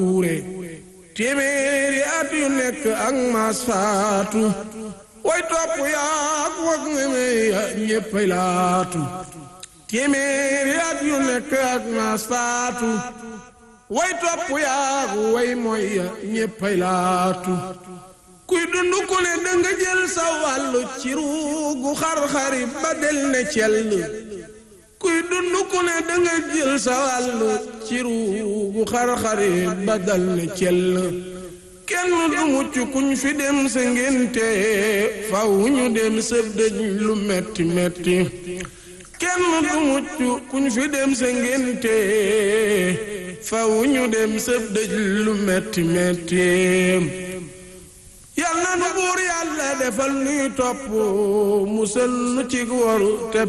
wuure téeméeri at yu nekk ak maas faatu way topp yaak wag ngeme ya ñéppay laatu téeméeri at yu nekk ak maas faatu way topp yaak way moy ya ñéppay laatu kuy dund ku ne danga jël sa wàllu ci ruugu xar-xari ba del ne cell kuy dund ku ne danga jël sa wàllu ci ruugu xar-xari ba dal ne cell kenn du mucc kuñ fi dem sa ngénte faw ñu dem sa dëj lu metti metti kenn du mucc kuñ fi dem sa ngénte faw ñu dem sa dëj lu metti metti yal na nu buur yàlla defal nuy topp musal nu ci waru te